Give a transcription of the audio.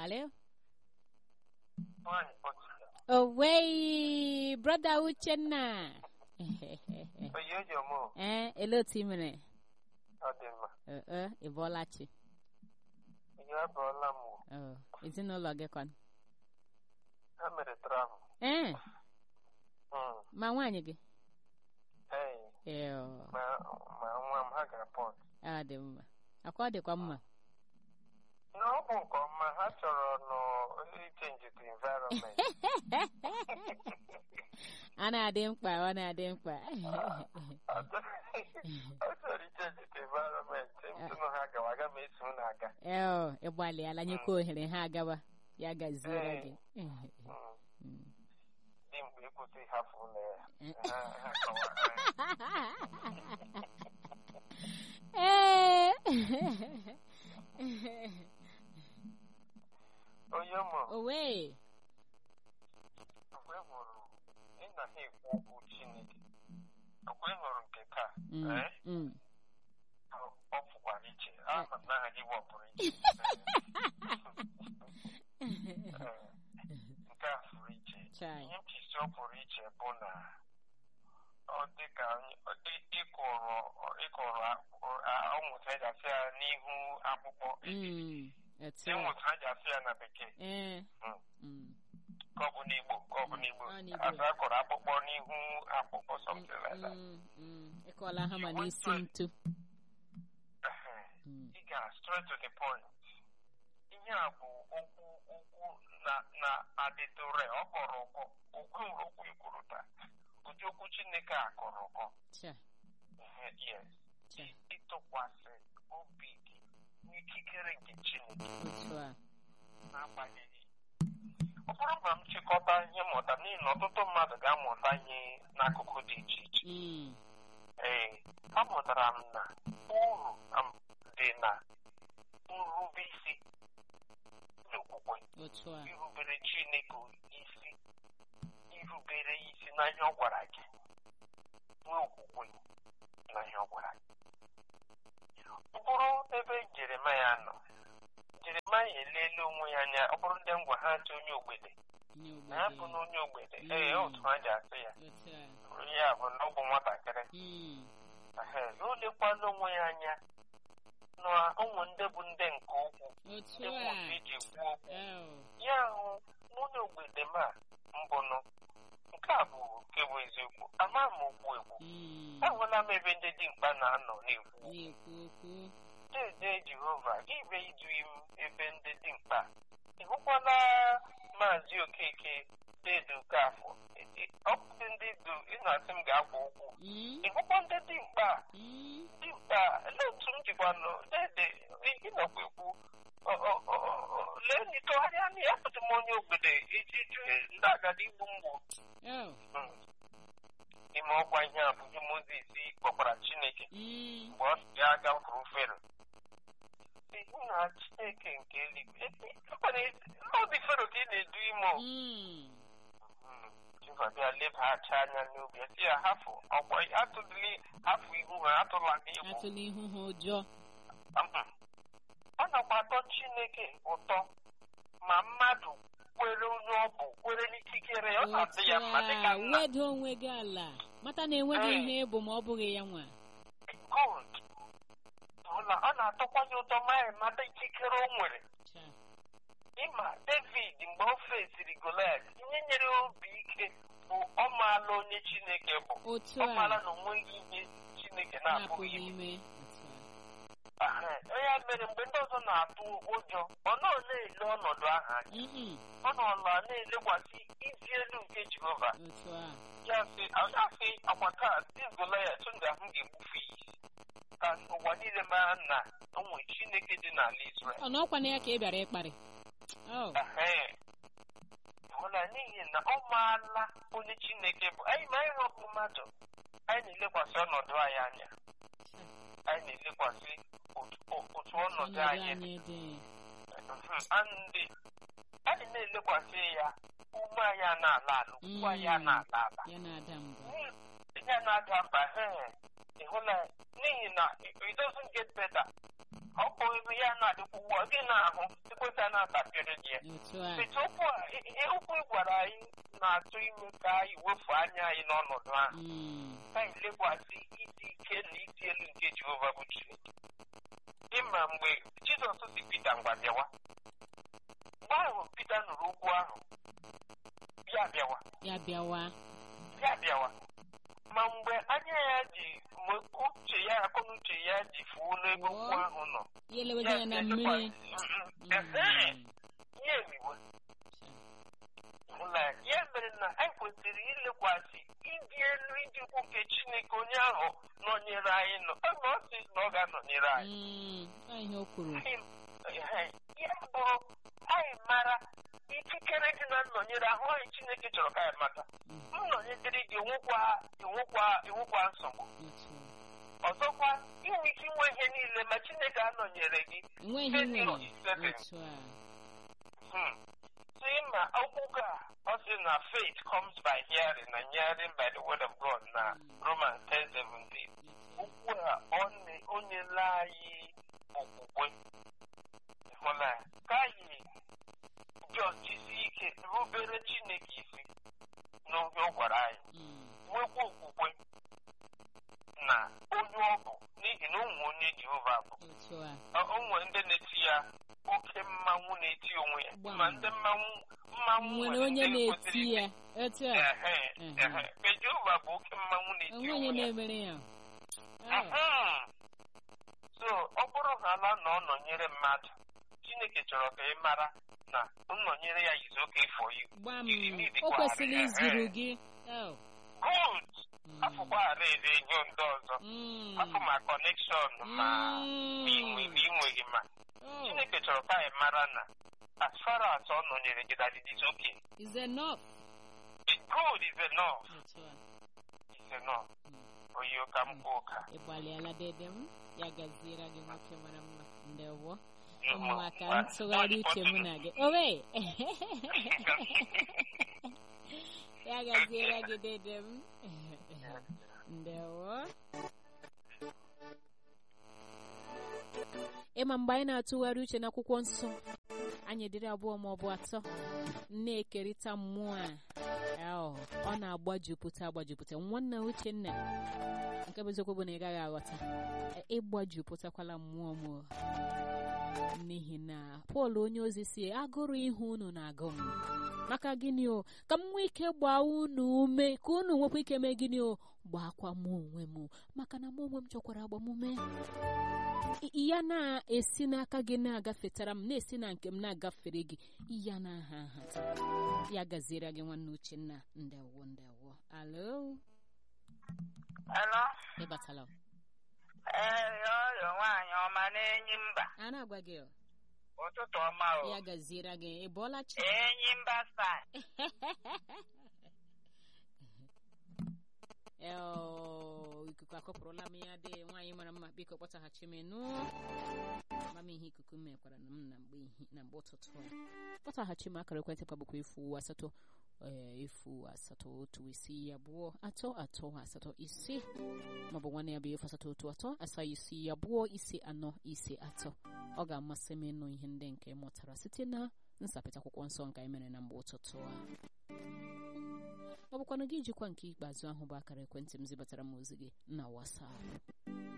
Hello? Nwaanyị kpọchiri. Owei, brother Uchenna. Oyi eji ọmụ Eh, ele otu ị mere? ọ dị mma. Eh, eh, ị bọọla chi. Ihe abụọla m wụ. Oh, ezinụlọ gị kwan. Ha mere travel. Eh, Mm. ma nwaanyị gị? Ee, Eh, oh, ma ma nwa m ha gara pọt. ọ dị mma. Akwa ọ dịkwa mma. Na ọ bụ nke ọma ha chọrọ nọ ichenji the environment. A na-adị mkpa, ọ na-adị mkpa. Ọ chọrọ ichenji the environment. Ntụnụ ha gawa aga m eso unu aga. Eh, oh, ị gbalịala nyekwa ohere ha agawa. Ya gaziere gị. Mm. Mm. Dị mgbe ịkwụsị ịhafụ ụlọ ya. Eh. Ha ha kọwa. Eh. Onye mụ. Owe. Mgbe ị hụrụ ị na ha ekwu okwu Chineke. Mgbe ị hụrụ nke taa. Mm, eh, mm. ọ pụkwara iche aha m n'aha gị wepụrụ iche nke a fụrụ iche Chai. ihe mpisi ọ pụrụ iche bụ na ọ dị ka ọ dị ịkụrụ ịkụrụ ụmụta eji asị ya n'ihu akpụkpọ Mm. Etu a. ịmụta eji asị ya na bekee Eh. Mm. Mm. ka ọ bụ n'igbo ka ọ bụ n'igbo Ọ n'Igbo. asị akụrụ akpụkpọ n'ihu akpụkpọ something like that Mm, mm. Ịkọla ha ma n'isi ntu. Ehe. Mm. ị ga straight to the point ihe a bụ okwu okwu na na adịtụre ọ kọrọ ụkọ okwu okwu ikwuru taa ụdị okwu chineke a kọrọ ụkọ Cha. Ehe, yes Cha. ịtụkwasị obi gị n'ikikere nke chineke Otu a. n'agbanyeghị ọ bụrụ na m chịkọta ihe mmụta n'ihi na ọtụtụ mmadụ ga-amụta ihe n'akụkụ dị iche iche Mm. ee amụtara m na uru am- dị na nrube isi n'okwukwe Otu a. irubere chineke isi irubere isi na ihe ọ gwara gị nwee okwukwe na ihe ọ gwara gị ọ bụrụ ebe jeremaya nọ jeremaya eleela onwe ya anya ọ bụrụ ndị ngwa ha dị onye ogbede Nye na ya bụ obodo. na onye ogbede Mm. ee otu ha ji asị ya Otu a. ya bụ na ọ bụ nwatakịrị Mm. Ehe, o lekwala onwe ya anya na ụmụ ndị bụ ndị nke okwu Otu ndị bụ a. otu eji ekwu okwu Oh. ya hụ nwunye ogbede m a mbụnụ nke a bụ nke bụ eziokwu ama m okwu ekwu Mm. ahụla m ebe ndị dimkpa na-anọ na-ekwu Na-ekwu okwu. dede jehova ibe iduyi m ebe ndị dimkpa ị hụkwala maazị okeke dedu kafọ ọ bụdị ndị du ị na-asị m ga-akwa ụkwụ Mm. ị hụkwa ndị dimkpa Mm. dimkpa lee otu m jikwa nọ dede ịnọkwa ekwu ọ- ọ- ọ- ọ- lee n'itogharịa anya ya pụtụ m onye ogbede iji jụọ ndị agadi igbu mgbu Oh. ime ọkwa ihe a bụ ihe mozis kpọkwara chineke Mm. mgbe ọ si ya gafuru fero ihu na chineke nke eluigwe n'obi fero ka ị na-edu ime o. Mm. Mm. Jehova bịa lebaghachi anya n'obi ya sị ya hafụ ọkwa atụdịla hafụ ihu ha atụla gị egwu Atụla ihu ha ụjọ. Mhm. ọ nakwa atọ chineke ụtọ ma mmadụ kwere onye ọ bụ kwere n'ikikere ya ọ na-adị ya mma dịka Otu a. nna Weda onwe gị ala. Mata na enweghị Eh. ihe ịbụ ma ọ bụghị ya nwa. good ụla ọ na-atọkwa ya ụtọ ma ya mata ikikere o nwere Cha. ịma david mgbe o fesiri goliat ihe nyere obi ike bụ ọ maala onye chineke bụ Otu ọ maala a. na onweghị ihe chineke Na-apụghị na-apụghị ime ime. Otu a. Aha, ya mere mgbe ndị ọzọ na-atụ ụjọ ọ nọ na-ele ọnọdụ ahụ anya Mm-mm. ọ nọla na-elekwasị izi elu nke jehova Otu a. ya sị ya sị akwa taa dị goliat m ga-ahụ ga-egbufe ya isi ka ụwa niile mara na o nwere chineke dị n'ala israel Ọ n'ọkwa na ya ka ị bịara ịkparị. Oh. Ehe. hụla n'ihi na ọ maala onye chineke bụ anyị ma anyị hụrụ mmadụ anyị na-elekwasị ọnọdụ anyị anya anyị na-elekwasị otu otu ọnọdụ Ọnọdụ anyị dị anyị dị. Mhm. ndị anyị na-elekwasị ya ume anyị a na-ala ala ukwu anyị a Mm. na-ala ala Ya na-ada mbụ. ya na-ada mba he ị hụla n'ihi na it doesn't get better ọ bụ ebe ya na-adịkwa ugbu a gị na-ahụ ekweta na-atapịrị gị ya otu a Etu okwu a i- i- okwu ị gwara anyị na-atụ ime ka anyị wefu anya anyị n'ọnọdụ ahụ Mm, ka anyị lekwasị ịdị ike na ịdị elu nke Jehova bụ Chineke ịma mgbe Jizọs si Pita ngwa bịawa mgbe ahụ Pita nụrụ okwu ahụ ya bịawa ya bịawa ya bịawa ma mgbe anya ya ji mgbe uche ya akọnuche ya ji fuo n'ebe okwu ahụ nọ ya elewezi anya na mmiri Ehe, Mm, ya eriwe na ya mere na anyị kwesịrị ilekwasị ịdị elu ịdị ukwu nke Chineke onye ahụ nọnyere anyị nọ ọ na ọ sị na ọ ga-anọnyere anyị mm, ọ ihe o kwuru Anyị- ya bụrụ anyị mara ikikere dị na nnọnyere ahụ anyị Chineke chọrọ ka anyị mata Mm, nnọnyere gị enwekwa enwekwa enwekwa nsogbu otu a. ọzọkwa inwe ike inwe ihe niile ma Chineke anọnyere gị enweghị Ihe dị nwere n'oyiyi otu a Hmm. si ma akwụkwọ a ọ sị na faith comes by hearing and hearing by the word of God na Romans 10:17 okwu a ọ na- o nyela anyị okwukwe hụla ya. ka anyị jọjisi ike rubere Chineke isi n'oge ọ gwara anyị Mm, nwekwa okwukwe na onye ọ bụ n'ihi na ụmụ onye Jehova bụ otu a Ọ- o nwere ndị na-eti ya oke mmanwụ na-eti onwe ya Gbam. ma ndị mmanwụ mmanwụ nwere nwere onye ndị na-eti kwesịrị ya otu a Ehe, Mhm. ehe. Mgbe Jehova bụ oke mmanwụ na-eti onwe onye onwe ya na-emere ya Ah, Mhm. so ọ bụrụ na ala na ọ nọnyere mmadụ Chineke chọrọ ka ị mara na nnọnyere ya is okay for you gbam You need o to kwesịrị ehe. izuru gị Oh, good mm, afụkwara ede ihe ndị ọzọ mm, afụ ma connection ma ma inwe ma inweghị ma Oh, Chineke chọrọ ka anyị mara na as far as ọ nọnyere gị that it is okay. is enough It's good is enough. otu a It's enough. Mm. Oyi ka m kwuo ka. ị gbalịala dede m ya gaziere gị nwoke mara mma ndewo Ụmụ- maka nwa- ntụgharị nwa- uche mụ na gị owe ya gaziere gị dede m ndewo ịma mgbe anyị na-atụgharị uche n'akwụkwọ nsọ anyị dịrị abụọ ma ọ bụ atọ na-ekerịta mmụọ a ahụ ọ na-agbajupụta agbajupụta nwanna uchenna nke bụ eziokwu bụ na ị gaghị aghọta E- ịgbajupụtakwala mmụọ m o. n'ihi na pọl onye ozi si agụrụ ihe unu na-agụ m maka gịnị o ka m nwee ike gbaa unu ume ka unu nwekwa ike mee gịnị o gbaakwa m onwe m maka na mụ onwe m chọkwara agbamume I- ya na-esi n'aka gị na-agafetara m na-esi na nke m na-agafere gị ya na aha nhata ya gaziere gị nwanne uchenna ndewo ndewo alo Hello? ịbatala Ee, ọrịa nwaanyị ọma na-enyi mba. a na-agwa gị o, Ụtụtụ ọma o. ya gaziere gị ị bọọla chi Enyi mba star. Eo, ikuku akọpụrụla m ya dị nwaanyị mara mma biko kpọtaghachi m nụ ama m ihe ikuku mekwara na m na mgbe ihi- na mgbe ụtụtụ a kpọtaghachi m akara ekwentị kwa bụkwa efu asatọ ee, efu asatọ otu isii abụọ atọ atọ asatọ ise maọbụ nwanne ya bụ efu asatọ otu atọ asaa isii abụọ ise anọ ise atọ ọ ga-amasị m ịnụ ihe ndị nke ị mụtara site na nsapịta akwụkwọ nsọ nke anyị mere na mgbe ụtụtụ a ọ bụkwanụ gị jikwa nke ikpeazụ ahụ bụ akara ekwentị m zibatara m ozi gị na WhatsApp